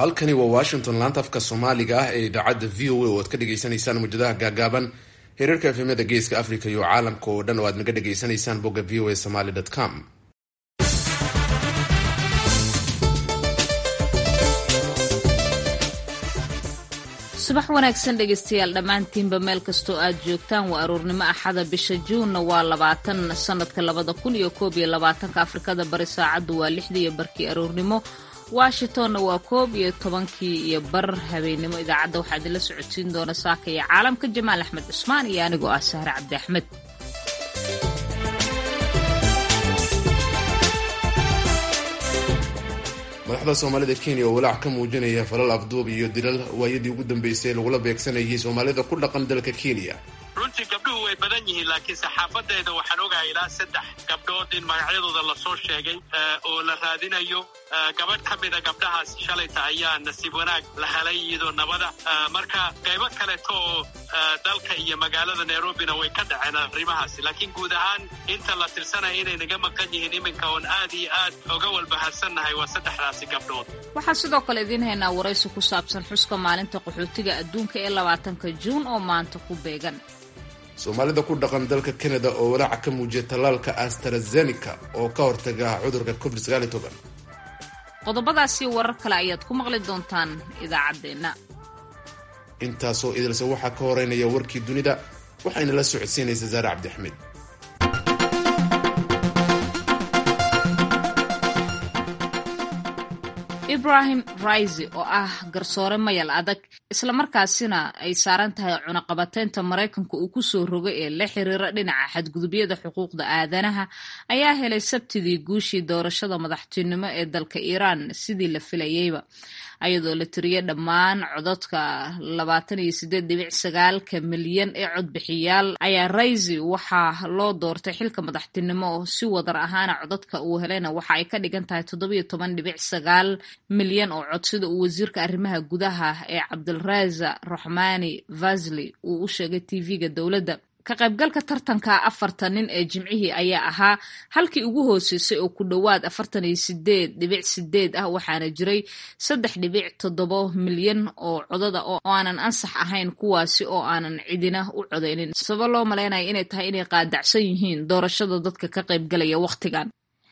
halkani waa washington laanta afka soomaaliga ah ee idaacadda v o a oo aad ka dhagaysanaysaan muujadaha gaagaaban hereerka efemyada geeska africa iyo caalamka oo dhan oo aad naga dhagaysanaysaan bogga v o a somaly com subax wanaagsan dhegaystayaal dhammaantiinba meel kastoo aad joogtaan waa aroornimo axada bisha juunna waa labaatan sanadka labada kun iyo koob iyo labaatanka afrikada bari saacaddu waa lixdii iyo barkii aroornimo washingtonna waa koob iyo tobankii iyo bar habeennimo idaacadda waxaa idinla socodsiin doona saaka iyo caalamka jamaal axmed cusmaan iyo anigoo ah sahre cabdi axmed madaxda soomaalida kenya oo walaac ka muujinaya falal afduub iyo dilal waayadii ugu dambeysay lagula beegsanayay soomaalida ku dhaqan dalka kenya runtii gabdhuhu way badan yihiin laakiin saxaafadeeda waxaan ogahay ilaa saddex gabdhood in magacyadooda lasoo sheegay oo la raadinayo gabadh ka mida gabdhahaas shalayta ayaa nasiib wanaag la helay iyadoo nabada marka qaybo kaleeto oo dalka iyo magaalada nairobina way ka dhaceen arrimahaasi laakiin guud ahaan inta la tirsanaya inay naga maqan yihiin iminka oon aad iyo aad oga walbaharsannahay waa saddexdaasi gabdhood waxaan sidoo kale idiin haynaa waraysi ku saabsan xuska maalinta qaxootiga adduunka ee labaatanka juun oo maanta ku beegan soomaalida ku dhaqan dalka canada oo walaaca ka muujiya tallaalka astarazenica oo ka hortaga cudurka covid sagaal iyo toban qodobadaasi warar kale ayaad ku maqli doontaan idaacaddeenna intaasoo idilse waxaa ka horeynaya warkii dunida waxayna la socodsiinaysa saare cabdixmed ibrahim raisi oo ah garsoore mayal adag islamarkaasina ay saaran tahay cunaqabateynta maraykanka uu ku soo rogay ee la xiriira dhinaca xadgudubyada xuquuqda aadanaha ayaa helay sabtidii guushii doorashada madaxtinimo ee dalka iiraan sidii la filayeyba ayadoo la tiriyay dhammaan codadka labaatan iyo sideed dhibic sagaalka milyan ee codbixiyaal ayaa raisi waxaa loo doortay xilka madaxtinimo si wadar ahaana codadka uu helayna waxa ay ka dhigan tahay toddobiyo toban dhibic sagaal milyan oo cod sida uu wasiirka arrimaha gudaha ee cabdilraza raxmani vasli uu u sheegay tv-ga dowladda ka qaybgalka tartanka afarta nin ee jimcihii ayaa ahaa halkii ugu hooseysay oo ku dhowaad afartan iyo sideed dhibic sideed ah waxaana jiray saddex dhibic toddobo milyan oo codada oo aanan ansax ahayn kuwaasi oo aanan cidina u codeynin sababo loo malaynaya inay tahay inay qaadacsan yihiin doorashada dadka ka qaybgalaya wakhtigan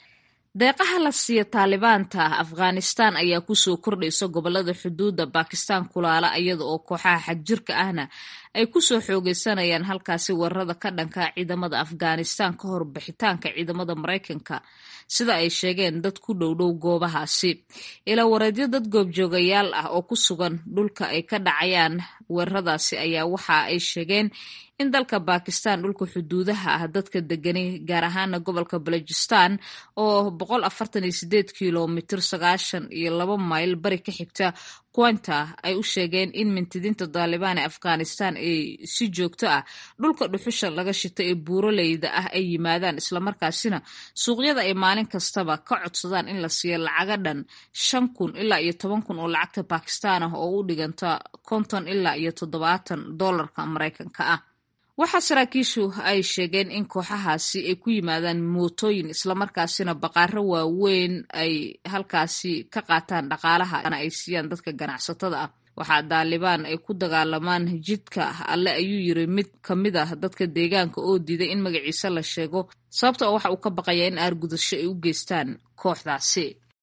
deeqaha la siiya taalibaanta afghanistan ayaa kusoo kordhaysa gobolada xuduudda bakistan kulaala iyada oo kooxaha xagjirka ahna ay kusoo xoogeysanayaan halkaasi weerarada ka dhanka ciidamada afghanistan ka hor bixitaanka ciidamada maraykanka sida ay sheegeen dad ku dhowdhow goobahaasi ilaa wareedyo dad goobjoogayaal ah oo ku sugan dhulka ay ka dhacayaan weeraradaasi ayaa waxa ay sheegeen in dalka bakistan dhulka xuduudaha ah dadka degani gaar ahaana gobolka balojistan oo boqol afartan iyo sideed kilomitr sagaashan iyo laba mayl bari ka xigta quanta ay u sheegeen in mintidiinta daalibaan ee afghanistan ay si joogto ah dhulka dhuxusha laga shita ee buuraleyda ah ay yimaadaan islamarkaasina suuqyada ay maalin kastaba ka codsadaan in la siiyo lacaga dhan shan kun ilaa iyo toban kun oo lacagta bakistan ah oo u dhiganta konton ilaa iyo toddobaatan dollarka maraykanka ah waxaa saraakiishu ay sheegeen in kooxahaasi ay ku yimaadaan mootooyin islamarkaasina baqaaro waaweyn ay halkaasi ka qaataan dhaqaalaha ay siiyaan dadka ganacsatada ah waxaa daalibaan ay ku dagaalamaan jidka alle ayuu yiri mid ka mid ah dadka deegaanka oo diiday in magaciisa la sheego sababta oo waxa uu ka baqaya in aargudasho ay u geystaan kooxdaasi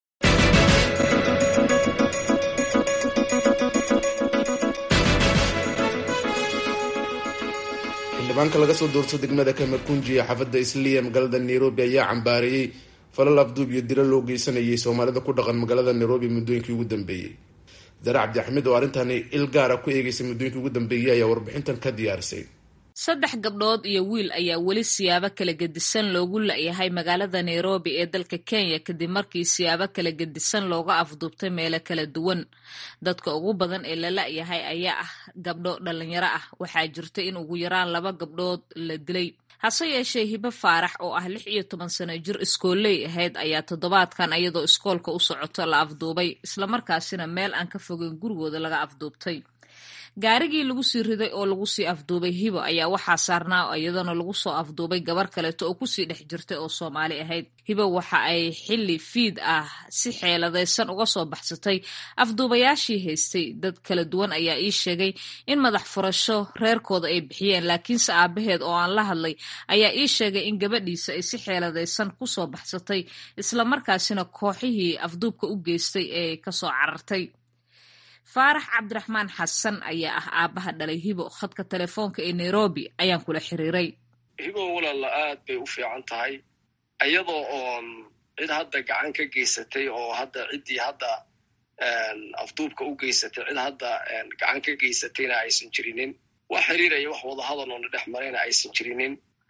xildhibaanka laga soo doorto degmada kamakunji ee xaafadda isliya magaalada nairobi ayaa cambaareeyey falal afduub iyo dilo loo geysanayay soomaalida ku dhaqan magaalada nairobi muddooyinkii ugu dambeeyey dare cabdi axmed oo arrintani il gaara ku eegeysay muddooyinkii ugu dambeeyey ayaa warbixintan ka diyaarisay saddex gabdhood iyo wiil ayaa weli siyaabo kala gedisan loogu la-yahay magaalada nairobi ee dalka kenya kadib markii siyaabo kala gedisan looga afduubtay meelo kala duwan dadka ugu badan ee la la-yahay ayaa ah gabdho dhalinyaro ah waxaa jirta in ugu yaraan laba gabdhood la dilay hase yeeshee hibo faarax oo ah lix iyo toban sano jir iskooley ahayd ayaa toddobaadkan iyadoo iskoolka u socoto la afduubay islamarkaasina meel aan ka fogeyn gurigooda laga afduubtay gaarigii lagu sii riday oo lagu sii afduubay hibo ayaa waxaa saarnaa iyadoona lagu soo afduubay gabar kaleeto oo kusii dhex jirtay oo soomaali ahayd hibo waxa ay xilli fiid ah si xeeladaysan uga soo baxsatay afduubayaashii haystay dad kala duwan ayaa ii sheegay in madax furasho reerkooda ay bixiyeen laakiinse aabaheed oo aan la hadlay ayaa ii sheegay in gabadhiisa ay si xeeladaysan kusoo baxsatay islamarkaasina kooxihii afduubka u geystay ee kasoo carartay faarax cabdiraxmaan xasan ayaa ah aabbaha dhalay hibo khadka telefoonka ee nairobi ayaan kula xiriiray hibo walaala aad bay u fiican tahay iyadoo oon cid hadda gacan ka geysatay oo hadda ciddii hadda afduubka u geysatay cid hadda gacan ka geysatayna aysan jirinin wax xiriiraya wax wadahadal oona dhex marayna aysan jirinin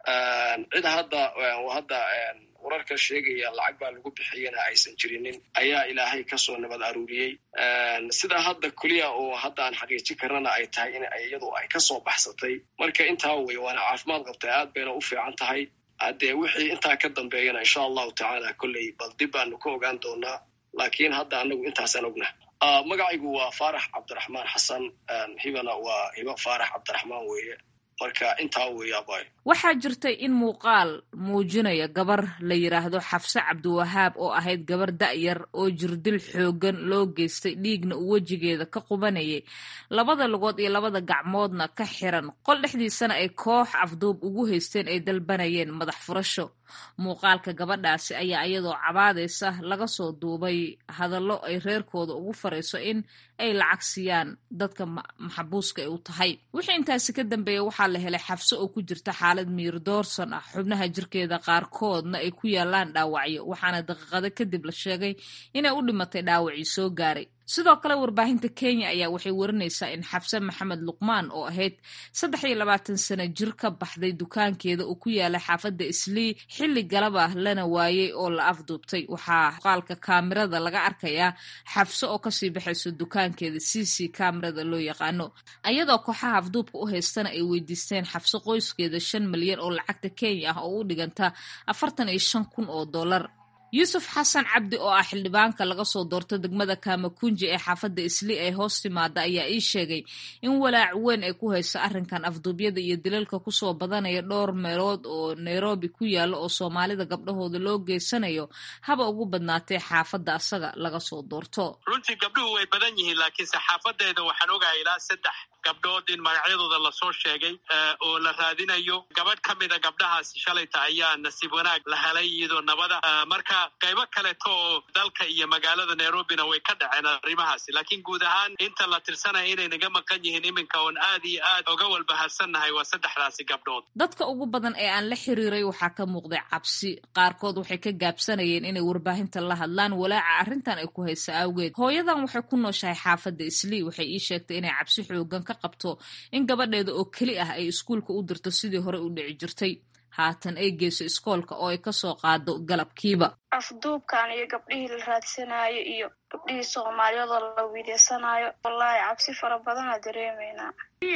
cid hadda hadda wararka sheegaya lacag baa lagu bixiyana aysan jirinin ayaa ilaahay kasoo nabad aruuriyey sidaa hadda keliya oo hadda aan xaqiijin karana ay tahay in iyadu ay kasoo baxsatay marka intaa wey waana caafimaad qabtay aad bayna u fiican tahay haddee wixii intaa ka dambeeyana insha allahu tacaala kolley bal dib baanu ka ogaan doonaa laakiin hadda anagu intaasaan ogna magacaygu waa faarax cabdiraxmaan xasan hibana waa hibo faarax cabdiraxmaan weeye marka intaa weeyaabay waxaa jirtay in muuqaal muujinaya gabar la yidhaahdo xafse cabdiwahaab oo ahayd gabar da'yar oo jirdil xooggan loo geystay dhiigna uu wejigeeda ka qubanayay labada lugood iyo labada gacmoodna ka xiran qol dhexdiisana ay koox afduub ugu haysteen ay dalbanayeen madax furasho muuqaalka gabadhaasi ayaa iyadoo cabaadaysa laga soo duubay hadallo ay reerkooda ugu farayso in ay lacag siiyaan dadka maxabuuska ay u tahay wixii intaasi ka dambeeya waxaa la helay xafso oo ku jirta xaalad miir doorsan ah xubnaha jirkeeda qaarkoodna ay ku yaalaan dhaawacyo waxaana daqiiqado kadib la sheegay inay u dhimatay dhaawacii soo gaaray sidoo kale warbaahinta kenya ayaa waxay warinaysaa in xabse maxamed luqmaan oo ahayd saddex iyo labaatan sano jir ka baxday dukaankeeda oo ku yaala xaafadda islii xilli galab ah lana waayey oo la afduubtay waxaa qaalka kaamirada laga arkayaa xabse oo kasii baxayso dukaankeeda c c kaamirada loo yaqaano ayadoo kooxaha afduubka u haystana ay weydiisteen xabse qoyskeeda shan milyan oo lacagta kenya ah oo u dhiganta afartan iyo shan kun oo dollar yuusuf xasan cabdi oo ah xildhibaanka laga soo doorto degmada kamakunji ee xaafadda islii ay hoos timaada ayaa ii sheegay in walaac weyn ay ku hayso arrinkan afduubyada iyo dilalka kusoo badanaya dhowr meelood oo nairobi ku yaalla oo soomaalida gabdhahooda loo geysanayo haba ugu badnaatee xaafadda asaga laga soo doorto runtii gabdhuhu way badan yihiin laakiinse xaafadeeda waxaan ogahay ilaa saddex gabdhood in magacyadooda lasoo sheegay oo la raadinayo gabadh ka mida gabdhahaasi shalayta ayaa nasiib wanaag la helay iyadoo nabada marka qaybo kaleto oo dalka iyo magaalada nairobina way ka dhaceen arrimahaasi laakiin guud ahaan inta la tirsanaya inay naga maqan yihiin iminka oon aad iyo aad oga walbaharsannahay waa saddexdaasi gabdhood dadka ugu badan ee aan la xiriiray waxaa ka muuqday cabsi qaarkood waxay ka gaabsanayeen inay warbaahinta la hadlaan walaaca arrintan ay ku haysa awgeed hooyadan waxay ku nooshahay xaafadda islii waxay ii sheegtay inay cabsi xoogan ka qabto in gabadheeda oo keli ah ay iskuulka u dirto sidii hore u dhici jirtay haatan ay geyso iskoolka oo ay kasoo qaado galabkiiba afduubkan iyo gabdhihii la raadsanaayo iyo gabdhihii soomaaliyadoo la wiideysanaayo wallaahi cabsi fara badanaa dareemeynaa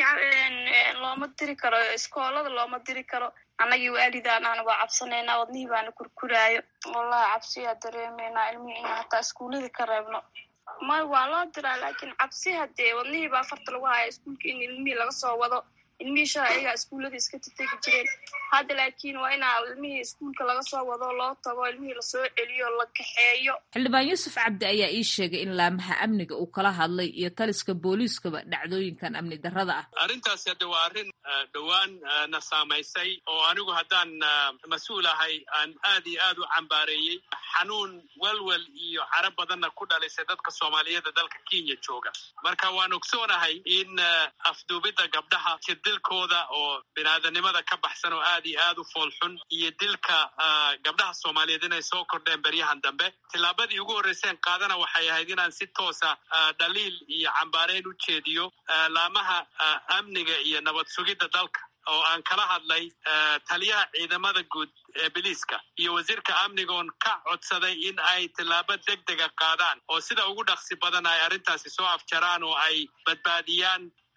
looma diri karo iskoolada looma diri karo annagii waalidaan aan waa cabsanaynaa wadnihii baana kurkuraayo wallahi cabsiyaa dareemeynaa ilmihii in hataa iskuullada ka reebno may waa loo diraa laakiin cabsi hadee wadnihii baa farta lagu haya iskuulka in ilmihii laga soo wado ilmihii shala ayagaa iskuullada iska tategi jireen hadda laakiin waa inaa ilmihii iskuulka laga soo wado loo tago ilmihii lasoo celiyo la kaxeeyo xildhibaan yuusuf cabdi ayaa ii sheegay in laamaha amniga uu kala hadlay iyo taliska booliiskaba dhacdooyinkan amni darrada ah arrintaasi hadde waa arrin dhowaan na saamaysay oo anigu haddaan mas-uul ahay aan aad iyo aad u cambaareeyey xanuun welwel iyo caro badanna ku dhalisay dadka soomaaliyeeda dalka kenya jooga marka waan ogsoonahay in afduubidda gabdhaha dilkooda oo biniaadanimada ka baxsan oo aad iyo aad u foolxun iyo dilka gabdhaha soomaaliyeed inay soo kordheen beryahan dambe tillaabadii ugu horreyseen qaadana waxay ahayd inaan si toosa dhaliil iyo cambaareyn u jeediyo laamaha amniga iyo nabad sugidda dalka oo aan kala hadlay taliyaha ciidamada guud ee biliiska iyo wasiirka amnigoon ka codsaday in ay tillaabo deg dega qaadaan oo sida ugu dhaqsi badan ay arrintaasi soo afjaraan oo ay badbaadiyaan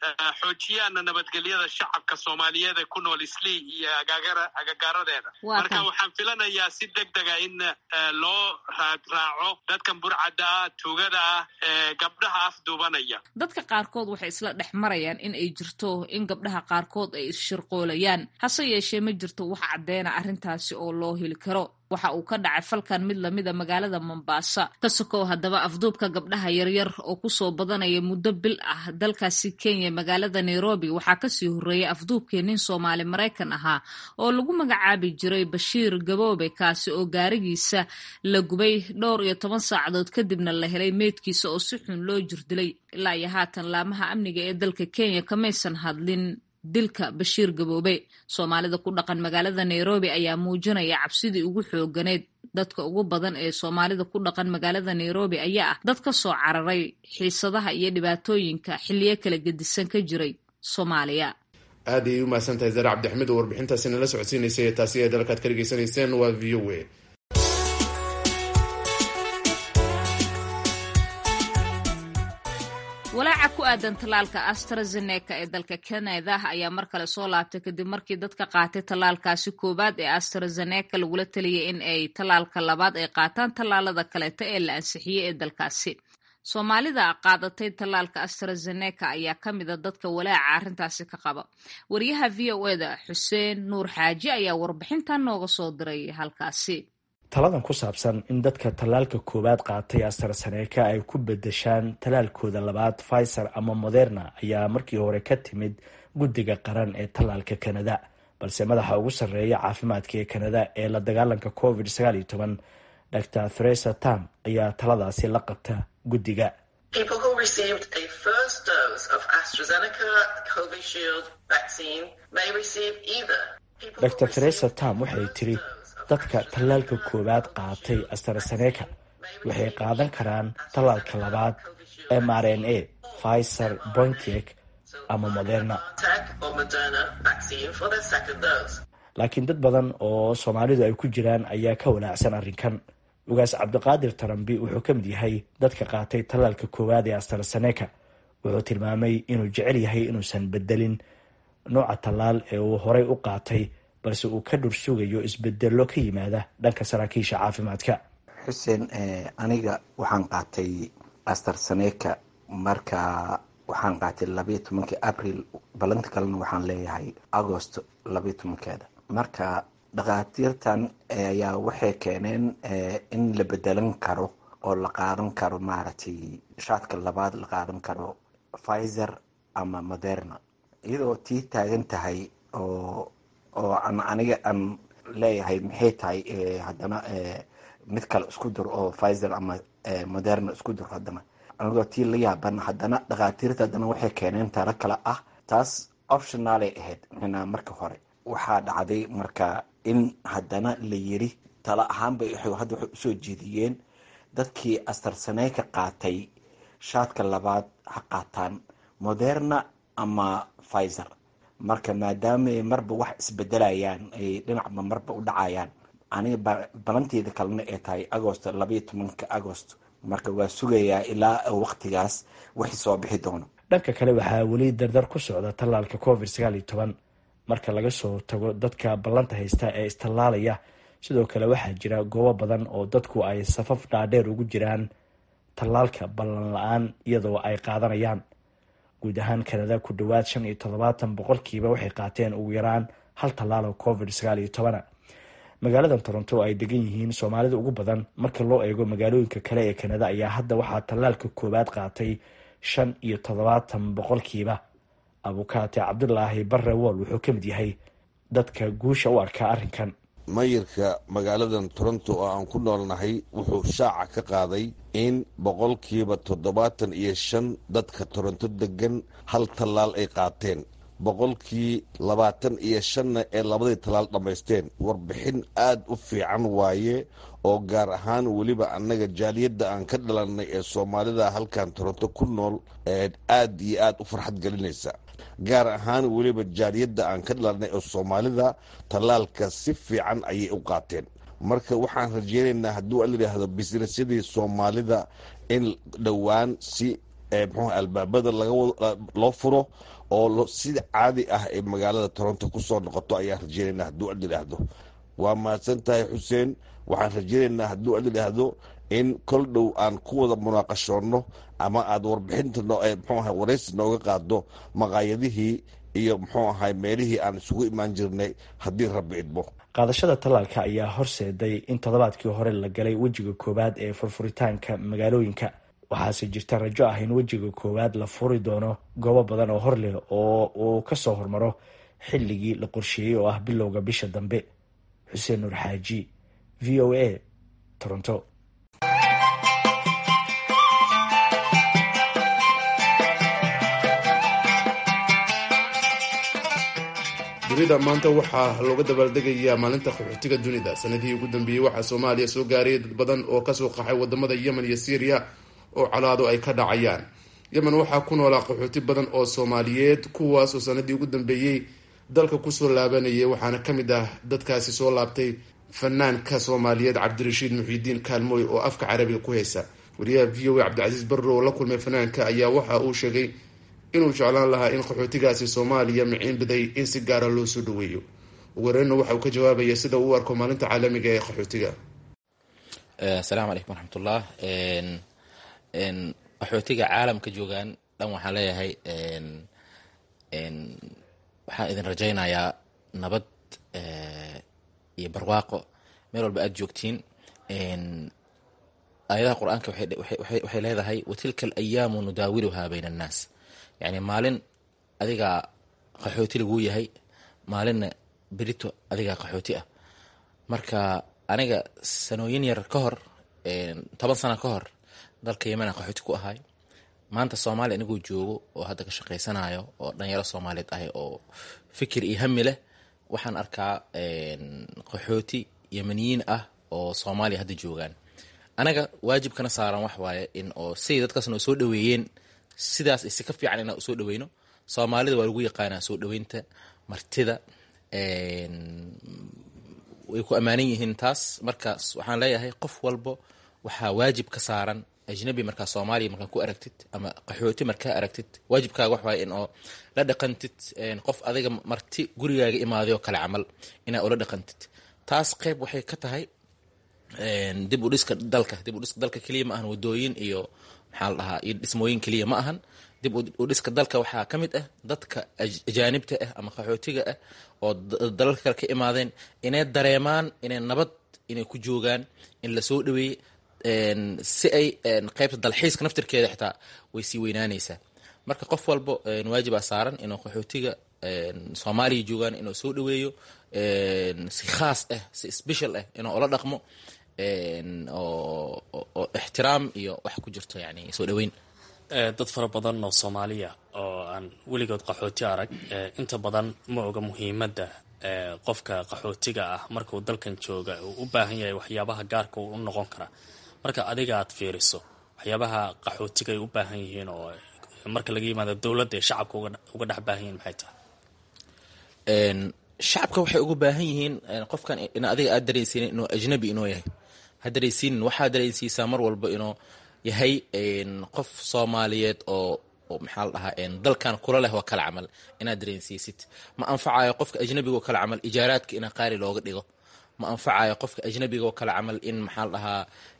xoojiyaana nabadgelyada shacabka soomaaliyeed ee ku nool islii iyo agagaaradeeda marka waxaan filanayaa si deg dega in loo raadraaco dadkan burcadda ah tuugada ah ee gabdhaha afduubanaya dadka qaarkood waxay isla dhex marayaan in ay jirto in gabdhaha qaarkood ay isshirqoolayaan hase yeeshee ma jirto wax caddeena arrintaasi oo loo heli karo waxa uu ka dhacay falkan mid lamida magaalada mombaasa ka sokow haddaba afduubka gabdhaha yaryar oo kusoo badanaya muddo bil ah dalkaasi kenya magaalada nairobi waxaa kasii horreeyay afduubkii nin soomaali maraykan ahaa oo lagu magacaabi jiray bashiir gaboobe kaasi oo gaarigiisa la gubay dhowr iyo toban saacadood kadibna la helay meydkiisa oo si xun loo jirdilay ilaa iyo haatan laamaha amniga ee dalka kenya kamaysan hadlin dilka bashiir gaboobe soomaalida ku dhaqan magaalada nairobi ayaa muujinaya cabsidii ugu xooganeyd dadka ugu badan ee soomaalida ku dhaqan magaalada nairobi ayaa ah dad ka soo cararay xiisadaha iyo dhibaatooyinka xilliyo kala gedisan ka jiray soomaaliya aad ayay u mahadsan tahay zare cabdixmed oo warbixintaasi nala socodsiinaysay ee taasi ee dalkaad ka dhegeysanayseen waa v o a walaaca ku aadan tallaalka astrazeneca ee dalka kanada ayaa mar kale soo laabtay kadib markii dadka qaatay tallaalkaasi koowaad ee astrazeneca lagula taliyay in ay tallaalka labaad ay qaataan tallaalada kaleeta ee la ansixiyey ee dalkaasi soomaalida qaadatay tallaalka astrazeneca ayaa ka mida dadka walaaca arrintaasi ka qaba wariyaha v o eda xuseen nuur xaaji ayaa warbixintan nooga soo diray halkaasi taladan ku saabsan in dadka tallaalka koowaad qaatay astrazeneca ay ku bedeshaan tallaalkooda labaad pfizer ama moderna ayaa markii hore ka timid guddiga qaran ee tallaalka kanada balse madaxa ugu sarreeya caafimaadka ee kanada ee la dagaalanka covid sagaal iyo toban dor theresa tam ayaa taladaasi la qabta guddiga dor theresa tam waxay tiri dadka tallaalka koowaad qaatay astrazeneca waxay qaadan karaan tallaalka labaad m r n a pfizer bointek ama moderna laakiin dad badan oo soomaalidu ay ku jiraan ayaa ka walaacsan arrinkan ugaas cabdiqaadir tarambi wuxuu ka mid yahay dadka qaatay tallaalka koowaad ee astrazeneca wuxuu tilmaamay inuu jecel yahay inuusan bedelin nooca tallaal ee uu horay u qaatay balse uu ka dhur sugayo isbedelo ka yimaada dhanka saraakiisha caafimaadka xuseen aniga waxaan qaatay astrazeneca marka waxaan qaatay labayo tobankii abril balanta kalena waxaan leeyahay agost labayo tobankeeda marka dhakhaatiirtan ayaa waxay keeneen in la bedelan karo oo la qaadan karo maaragtay shaadka labaad la qaadan karo pfizer ama moderna iyadoo tii taagan tahay oo oo aan aniga aan leeyahay maxay tahay haddana mid kale isku dur oo pfizer ama moderna isku dur haddana anigoo tii la yaaban haddana dhakhaatiirta haddana waxay keeneen talo kale ah taas optionaalay ahayd mxnaa marka hore waxaa dhacday marka in haddana la yiri talo ahaanbay hadda waxay usoo jeediyeen dadkii astrazeneca qaatay shaadka labaad ha qaataan moderna ama pfizer marka maadaama marba wax isbedelayaan ay dhinacba marba u dhacayaan aniga balanteeda kalena ay tahay agost labayo tobanka agost marka waa sugayaa ilaa waqtigaas wixii soo bixi doono dhanka kale waxaa weli dardar ku socda tallaalka covid sagaal iyo toban marka laga soo tago dadka ballanta haysta ee istallaalaya sidoo kale waxaa jira goobo badan oo dadku ay safaf dhaadheer ugu jiraan tallaalka ballan la-aan iyadoo ay qaadanayaan guud ahaan kanada ku dhowaad shan iyo toddobaatan boqolkiiba waxay qaateen ugu yaraan hal tallaal oo covid sagaal iyo tobana magaalada toronto oo ay degan yihiin soomaalida ugu badan marka loo eego magaalooyinka kale ee kanada ayaa hadda waxaa tallaalka koowaad qaatay shan iyo toddobaatan boqolkiiba abukaate cabdulaahi barre wool wuxuu ka mid yahay dadka guusha u arkaa arrinkan mayirka magaaladan toronto oo aan ku noolnahay wuxuu shaaca ka qaaday in boqolkiiba toddobaatan iyo shan dadka toronto degan hal tallaal ay qaateen boqolkii labaatan iyo shanna ee labadii tallaal dhammaysteen warbixin aad u fiican waaye oo gaar ahaan weliba annaga jaaliyadda aan ka dhalannay ee soomaalida halkan toronto ku nool ee aad iyo aad u farxad gelinaysa gaar ahaan weliba jaaliyadda aan ka dhalanay ee soomaalida tallaalka si fiican ayay u qaateen marka waxaan rajeynaynaa hadduu al yidhaahdo bisnesyadii soomaalida in dhowaan si mxuu albaabada loo furo oo sida caadi ah ee magaalada toronto kusoo noqoto ayaan rajeynaynaa hadduu ad idhaahdo waa mahadsan tahay xuseen waxaan rajeynaynaa hadduu ad idhaahdo in kol dhow aan ku wada munaaqashoonno ama aad warbixinta mxuu aha waraysi nooga qaado maqaayadihii iyo muxuu ahay meelihii aan isugu imaan jirnay haddii rabbi idmo qaadashada tallaalka ayaa horseeday in toddobaadkii hore la galay wejiga koowaad ee furfuritaanka magaalooyinka waxaase jirta rajo ah in wejiga koowaad la furi doono goobo badan oo hor leh oo uu kasoo hormaro xilligii la qorsheeyey oo ah bilowga bisha dambe xuseen nuur xaaji v o a toronto dunida maanta waxaa looga dabaaldegayaa maalinta qaxootiga dunida sanadihii ugu dambeeyey waxaa soomaaliya soo gaarayay dad badan oo kasoo qaxay wadamada yemen iyo syriya oo colaado ay ka dhacayaan yemen waxaa ku noolaa qaxooti badan oo soomaaliyeed kuwaas oo sanadii ugu dambeeyey dalka kusoo laabanayay waxaana ka mid ah dadkaasi soo laabtay fanaanka soomaaliyeed cabdirashiid muxiidiin kaalmooy oo afka carabiga ku heysa wariyaha v o a cabdicasiis barro oo la kulmay fanaanka ayaa waxa uu sheegay inuu jeclaan lahaa in qaxootigaasi soomaaliya miciin biday in si gaara loo soo dhaweeyo ugu horeynna waxa uu ka jawaabaya sida uu u arko maalinta caalamiga ee qaxootiga asalaamu calaykum waraxmatullah qaxootiga caalamka joogaan dhan waxaan leeyahay waxaan idin rajaynayaa nabad iyo barwaaqo meel walba aada joogtiin aayadaha qur-aanka waxay leedahay watilka alayaamu nudaawiluhaa bayna annaas yani maalin adigaa qaxooti laguu yahay maalinna berito adigaa qaxooti ah marka aniga sanooyin yar ka hor toban sano ka hor dalka yemena qaxooti ku ahay maanta soomaaliya anigoo joogo oo hadda ka shaqaysanayo oo dhalinyaro soomaaliyeed ahay oo fikir iyo hami leh waxaan arkaa qaxooti yemeniyiin ah oo soomaaliya hadda joogaan anaga waajibkana saaran wax waaye in oo siday dadkaas noo soo dhaweeyeen sidaas isi ka fiican inaan usoo dhaweyno soomaalida waa lagu yaqaanaa soo dhaweynta martida way ku ammaanan yihiin taas markaas waxaan leeyahay qof walbo waxaa waajib ka saaran ajnabi markaa soomaaliya markaa ku aragtid ama qaxooti markaa aragtid waajibkaaga wax waaye in oo la dhaqantid qof adiga marti gurigaaga imaaday oo kale camal inaa ula dhaqantid taas qeyb waxay ka tahay dib u dhiska dalka dib u dhiska dalka keliya ma ahan wadooyin iyo maxaa la dhahaa iyo dhismooyin keliya ma ahan dib u dhiska dalka waxaa ka mid ah dadka ajaanibta ah ama qaxootiga ah oo dalalka kale ka imaadeen inay dareemaan inay nabad inay ku joogaan in lasoo dhaweeyey si ay qeybta dalxiiska naftirkeeda xitaa way sii weynaanaysaa marka qof walbo waajibaa saaran inuu qaxootiga soomaaliya joogaan inuu soo dhaweeyo si khaas ah si special ah inuu ula dhaqmo oo ixtiraam iyo wax ku jirto yani soo dhaweyn dad fara badan oo soomaaliya oo aan weligood qaxooti arag inta badan ma oga muhiimadda qofka qaxootiga ah markuu dalkan jooga uu u baahan yahay waxyaabaha gaarka u noqon kara marka adiga aad fiiriso waxyaabaha qaxootiga ay u baahan yihiin oo marka laga yimaado dowladda ee shacabka uga dhex baahan yihiin maxay tahay shacabka waxay uga baahan yihiin qofkan in adiga aad dareensiinin inuu ajnabi inuu yahay ha dareensiinin waxaa dareensiisaa mar walba inuu yahay qof soomaaliyeed oo maxaa la dhahaa dalkan kula leh oo kale camal inaad dareensiisid ma anfacayo qofka ajnabiga oo kale camal ijaaraadka ina qaali looga dhigo ma anfacayo qofka ajnabiga oo kale camal in maxaa la dhahaa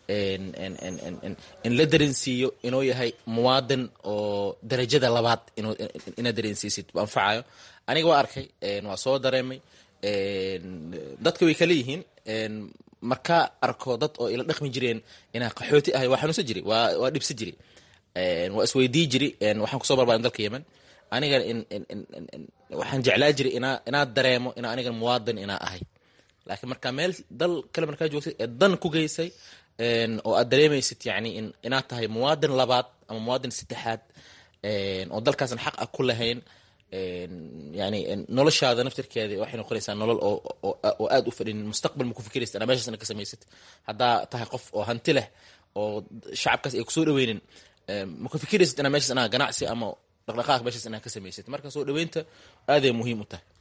in la dareensiiyo inuu yahay muwaadin oo darajada labaad inaad dareensiisid ma anfacayo aniga waa arkay waa soo dareemay dadka way kala yihiin markaa arko dad oo ila dhaqmi jireen inaa qaxooti ahay waa xanuunsan jiri waa dhibsa jiri waa isweydii jiri waxaan kusoo barbaarin dalka yemen aniga waxaan jeclaa jiri inaa inaad dareemo ina aniga muwaadin inaa ahay laakiin markaa meel dal kale markaa joogtay ee dan ku geysay oo aad dareemaysid yani inaad tahay muwaadin labaad ama muwaadin saddexaad oo dalkaasan xaq ah ku lahayn yani noloshaada naftirkeeda waxay noqonaysaa nolol oo aad u fadhinin mustaqbal ma ku fikiraysid anaa meeshaas ina ka samaysid haddaa tahay qof oo hanti leh oo shacabkaas ay kusoo dhaweynin ma ku fikiraysid inaa meeshaas inaa ganacsi ama dhaqdhaqaaq meeshaas inaa ka samaysid marka soo dhaweynta aaday muhiim u tahay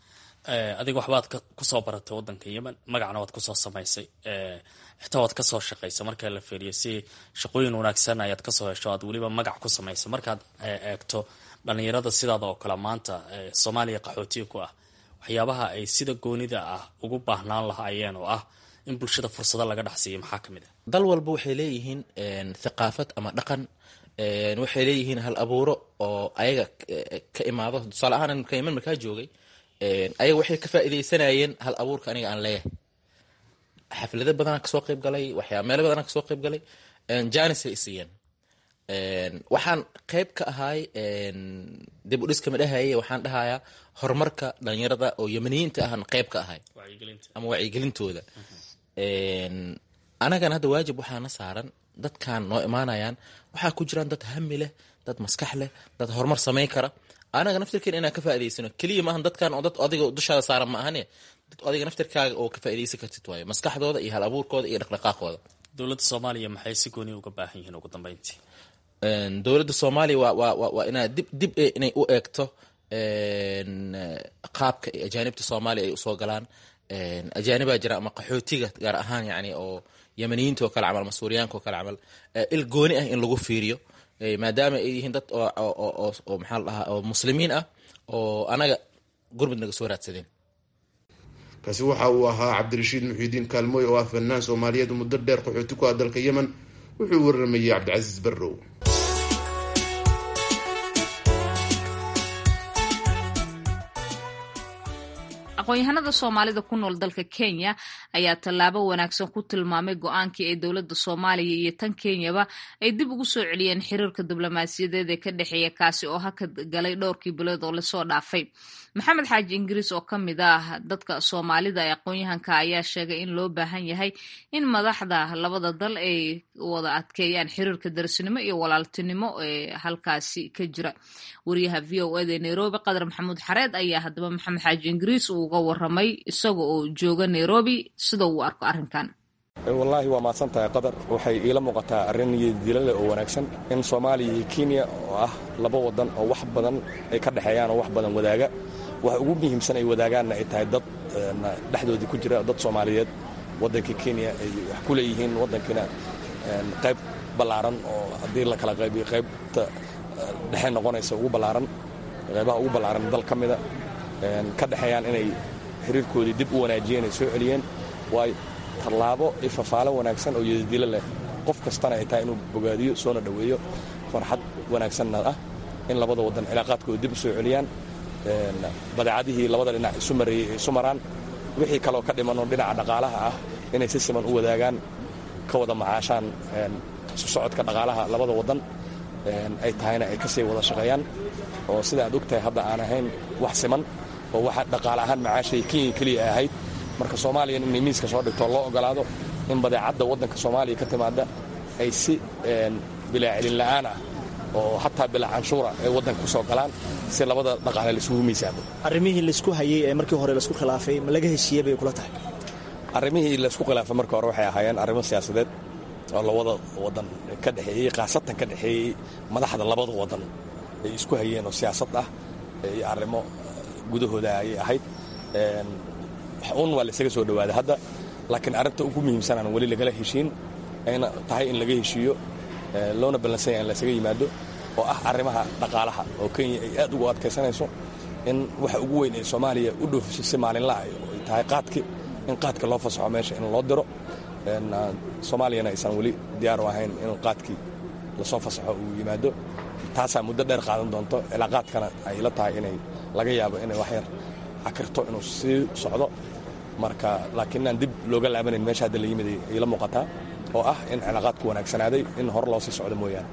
adiga waxbaad kusoo baratay wadanka yemen magacna waad kusoo samaysay xitaa waad kasoo shaqaysay marka la fiiriyo si shaqooyin wanaagsan ayaad kasoo hesho aad weliba magac ku samaysay markaad eegto dhalinyarada sidaada oo kale maanta soomaaliya qaxootiga ku ah waxyaabaha ay sida goonida ah ugu baahnaan lahaayeen oo ah in bulshada fursado laga dhexsiiyo maxaa ka mid ah dal walba waxay leeyihiin thaqaafad ama dhaqan waxay leeyihiin hal abuuro oo ayaga ka imaado tusaale ahaan marka yemen markaa joogay ayaga waxay ka faa'iidaysanayeen hal abuurka aniga aan leeyahay xaflado badanaa kasoo qayb galay waxyaa meelo badanaa kasoo qayb galay janis ay isiiyeen waxaan qayb ka ahay dib u dhiska madhahaye waxaan dhahayaa horumarka dhalinyarada oo yemaniyiinta ahan qayb ka ahay ama wacyigelintooda anagana hadda waajib waxaana saaran dadkan noo imaanayaan waxaa ku jiraan dad hami leh dad maskax leh dad horumar samayn kara anaga naftirkeena inaan ka faa'idaysano keliya maahan dadkan oo dad adiga dushaada saaran ma ahane dad adiga naftirkaaga oo ka faa'iidaysan kartid waayo maskaxdooda iyo hal abuurkooda iyo dhaqdhaqaaqooda dowladda soomaaliya maxay si gooni uga baahan yihiin ugu dambeyntii dowladda soomaaliya waa waa waa waa inaad dib dib inay u eegto qaabka ajaanibta soomaaliya ay usoo galaan ajaanibaa jira ama qaxootiga gaar ahaan yani oo yemaniyiinta oo kale camal ama suuriyaanka oo kale camal il gooni ah in lagu fiiriyo maadaama ay yihiin dad oo maxaa la dhahaa oo muslimiin ah oo anaga gurmud naga soo raadsadeen kaasi waxa uu ahaa cabdirashiid muxiidiin kaalmooy oo ah fanaan soomaaliyeed muddo dheer qaxooti ku ah dalka yemen wuxuu waramayey cabdicasiis barrow aqoon-yahanada soomaalida ku nool dalka kenya ayaa tallaabo wanaagsan ku tilmaamay go-aankii ay dowladda soomaaliya iyo tan kenyaba ay dib ugu soo celiyeen xiriirka diblomaasiyadeed ee ka dhexeeya kaasi oo hakad galay dhowrkii bilood oo lasoo dhaafay maxamed xaaji ingiriis oo ka mid ah dadka soomaalida ee aqoon-yahanka ayaa sheegay in loo baahan yahay in madaxda labada dal ay wada adkeeyaan xiriirka darsinimo iyo walaaltinimo ee halkaasi ka jira wariyaha v o eda ee nairobi qadar maxamuud xareed ayaa haddaba maxamed xaaji ingiriis uu uga waramay isaga oo jooga nairobi sida uu arko arrinkan wallaahi waa mahadsan tahay qadar waxay iila muuqataa arrin niyaddilaleh oo wanaagsan in soomaaliya iyo kenya oo ah laba waddan oo wax badan ay ka dhexeeyaan oo wax badan wadaaga waxa ugu muhiimsan ay wadaagaanna ay tahay dad dhexdoodii ku jira dad soomaaliyeed waddanka kenya ay wax ku leeyihiin waddankiina qayb ballaaran oo haddii la kala qaybiyo qaybta dhexe noqonaysa ugu ballaaran qaybaha ugu ballaaran dal ka mida ka dhexeeyaan inay xiriirkoodii dib u wanaajiyeen ay soo celiyeen waayo tallaabo iyo fafaalo wanaagsan oo yadadilo leh qof kastana ay tahay inuu bogaadiyo soona dhoweeyo farxad wanaagsanna ah in labada waddan cilaaqaadkooda dib u soo celiyaan badeecadihii labada dhinac isu mareeyey ay isu maraan wixii kaloo ka dhimanoo dhinaca dhaqaalaha ah inay si siman u wadaagaan ka wada macaashaan isu socodka dhaqaalaha labada waddan ay tahayna ay ka sii wada shaqeeyaan oo sida aad og tahay hadda aan ahayn wax siman oo waxa dhaqaale ahaan macaashay kenya keliya ahayd marka soomaaliyan inay miiska soo dhigto loo ogolaado in badeecadda waddanka soomaaliya ka timaada ay si bilaa celin la'aan ah oo hataa bilaa canshuura ay waddanka ku soo galaan si labada dhaqaale laisugu miisaamo arrimihii laysku hayey ee markii hore laisku khilaafay ma laga heshiiyey bay kula tahay arrimihii laysku khilaafay marka hore waxay ahaayeen arrimo siyaasadeed oo labada waddan ka dhexeeyey khaasatan ka dhexeeyey madaxda labada waddan ay isku hayeen oo siyaasad ah iyo arrimo gudahooda ayay ahayd un waa laysaga soo dhawaaday hadda laakiin arrinta ugu muhiimsanaan weli lagala heshiin ayna tahay in laga heshiiyo loona ballansanya in laysaga yimaado oo ah arrimaha dhaqaalaha oo kenya ay aad ugu adkaysanayso in waxa ugu weyn ee soomaaliya u dhoofiso si maalinlaah ay tahay qaadki in qaadka loo fasaxo meesha in loo diro soomaaliyana aysan weli diyaar u ahayn in qaadkii lasoo fasaxo uu yimaado taasaa muddo dheer qaadan doonto cilaaqaadkana ay la tahay inay laga yaabo inay waxyar cakirto inuu sii socdo marka laakiin inaan dib looga laabanayn meesha hadda la yimid ay la muuqataa oo ah in cilaaqaadku wanaagsanaaday in hore loo sii socdo mooyaane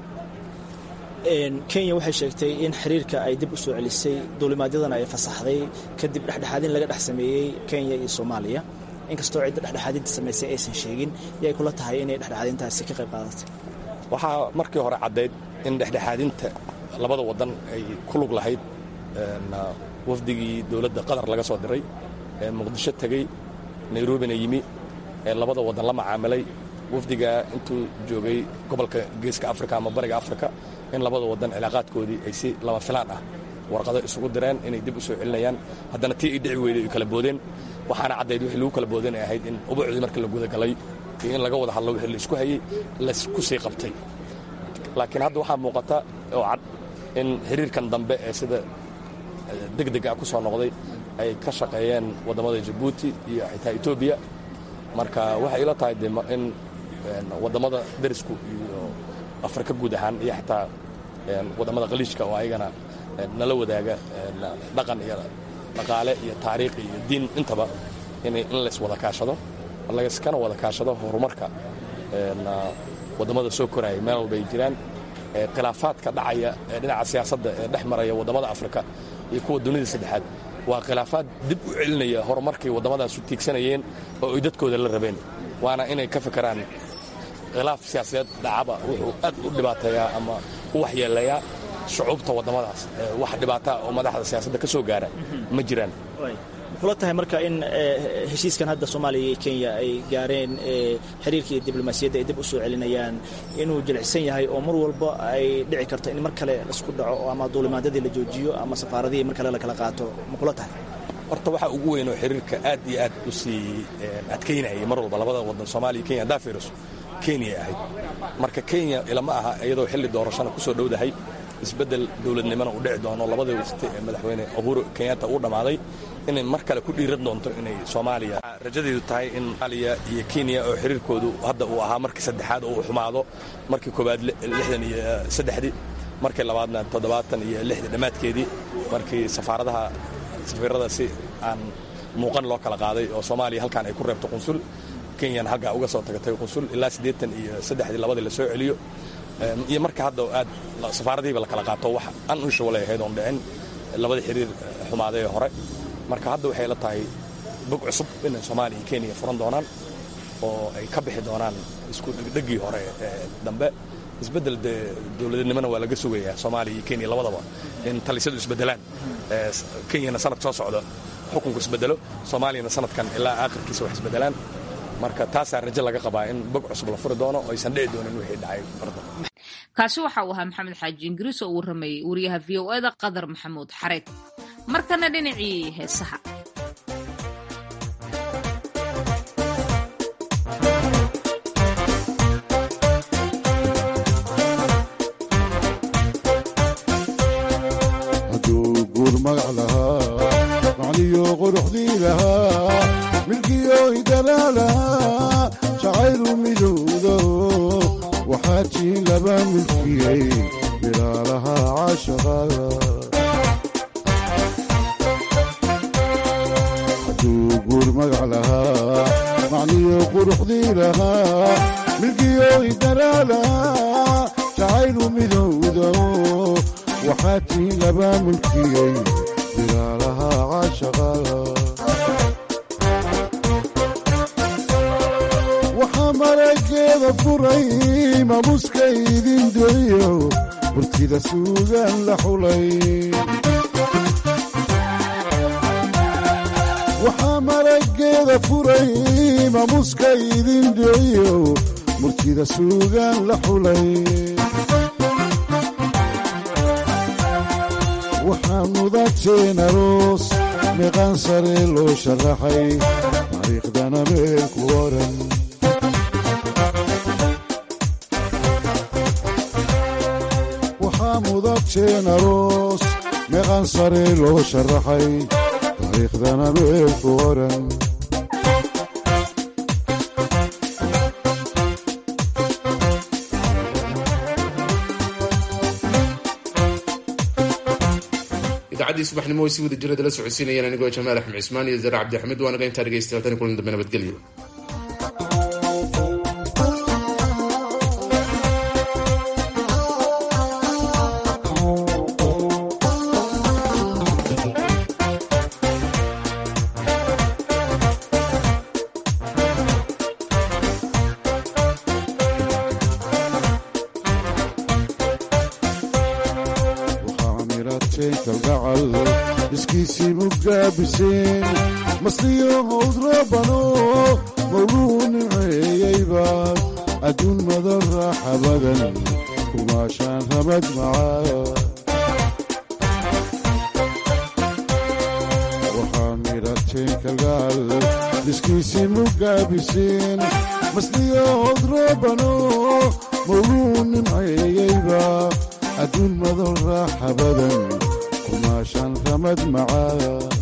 kenya waxay sheegtay in xiriirka ay dib u soo celisay duulimaadyadana ay fasaxday kadib dhexdhexaadin laga dhex sameeyey kenya iyo soomaaliya inkastoo cidda dhexdhexaadinta samaysay aysan sheegin yay kula tahay inay dhexdhexaadintaasi ka qayb qaadatay waxaa markii hore caddayd in dhexdhexaadinta labada waddan ay ku lug lahayd wafdigii dowladda qatar laga soo diray ee muqdisho tegey nairobina yimi ee labada waddan la macaamilay wafdigaa intuu joogay gobolka geeska afrika ama bariga afrika in labada waddan cilaaqaadkoodii ay si lama filaan ah warqado isugu direen inay dib u soo celinayaan haddana tii ay dhici weyday ay kala boodeen waxaana caddayd wixii lagu kala boodeen ay ahayd in ubuucdii marka la gudagalay iyo in laga wada hadlo wixii laisku hayey laisku sii qabtay laakiin hadda waxaa muuqata oo cad in xiriirkan dambe ee sida degdeg ah ku soo noqday ay ka shaqeeyeen waddamada jabuuti iyo xitaa etoobiya marka waxay ila tahay de in waddamada derisku iyo afrika guud ahaan iyo xitaa waddamada khaliijka oo ayagana nala wadaaga dhaqan iyo dhaqaale iyo taariikh iyo diin intaba in lays wada kaashado layskana wada kaashado horumarka waddamada soo koraya meel walba ay jiraan khilaafaadka dhacaya ee dhinaca siyaasadda ee dhex maraya waddamada afrika iyo kuwa dunida saddexaad waa khilaafaad dib u celinaya horumarkay waddamadaas u tiigsanayeen oo ay dadkooda la rabeen waana inay ka fikiraan khilaaf siyaasadeed dhacaba wuxuu aad u dhibaateeyaa ama u waxyeelayaa shucuubta waddamadaas wax dhibaataa oo madaxda siyaasadda ka soo gaara ma jiraan kula tahay marka in heshiiskan hadda soomaaliya iyo kenya ay gaareen xiriirka iyo diblomaasiyadda ay dib u soo celinayaan inuu jilicsan yahay oo mar walba ay dhici karto in mar kale laisku dhaco ama duulimaadyadii la joojiyo ama safaaradihii mar kale la kala qaato ma kula tahay horta waxaa ugu weyn oo xiriirka aad iyo aad u sii adkaynayay mar walba labada waddan soomaaliya kenya haddaa fiiriso kenyay ahayd marka kenya ilama aha iyadoo xilli doorashana ku soo dhowdahay isbeddel dowladnimona uu dhici doono labadii waqti ee madaxweyne uhuru kenyatta uu dhammaaday inay mar kale ku dhiiran doonto inay soomaaliya rajadeedu tahay in somaaliya iyo kenya oo xiriirkoodu hadda uu ahaa markii saddexaad oo uu xumaado markii koowaad lixdan iyo saddexdii markii labaadna toddobaatan iyo lixdii dhammaadkeedii markii safaaradaha safiirada si aan muuqan loo kala qaaday oo soomaaliya halkan ay ku reebto qunsul kenyana halkaa uga soo tagatay qunsul ilaa siddeetan iyo saddexdii labadii la soo celiyo iyo marka hadda aad safaaradihiiba la kala qaato wax unusualay ahayd oon dhicin labadii xiriir xumaaday ee hore marka hadda waxay la tahay bog cusub inay soomaaliya iyo kenya furan doonaan oo ay ka bixi doonaan isku dhegdhegii hore ee dambe isbeddel dee dowladnimona waa laga sugayaa soomaaliya iyo kenya labadaba in talisyadu isbeddelaan kenyana sanad soo socda xukunku isbeddelo soomaaliyana sanadkan ilaa aakhirkiisa wax isbeddelaan marka taasaa rajo laga qabaa in bog cusub la furi doono oo aysan dhici doonin wixii dhacay barda kaasi waxa uu ahaa maxamed xaaji ingiriis oo uu rameeyey wariyaha v o eda qadar maxamuud xareed markana dhinacii heesaha hadduu guur magac lahaa macniyo quruxdii lahaa milkiyo idalaalahaa jacaylu midowdo waxaa tii laba milkiyey bilaalaha caashaqada hadduu guur magac lahaa macniyo quruxdii lahaa milkiyo idalaalahaa jacaylu midowdo waxaa tii laba mulkiyey bilaalaha caashaqada waxaa marageeda furay mamuska idin doriyo burtida suugaan la xulay waxaa marageeda furay mamuska idin doriyo murtida suugaan la xulay waxaa mudateen aroos meeqaan sare loo sharaxay taariikhdana meel ku oran waxaa mudateen aroos meeqaan sare loo sharaxay taariikhdana meel ku oran idaacadii subaxnimo way si wada jirada la socodsiinayeen anigoo jamaal axmed cismaan iyo zare cabdixamiid waanaga intaa dhegaystayaal tani kulan dambe nabadgelyo waxaa mirateen kalgacal iskiisii mugaabiseen masliyo howd rabano mawluu nimceeyeyba adduun madan raaxa badan kumaashaan ramad macaa maarjeen kalgaal dhiskiisii mugaabiseen masliyo odroobano mawluu nimceeyeyba adduun madol raaxa badan kumaashaan ramad macaa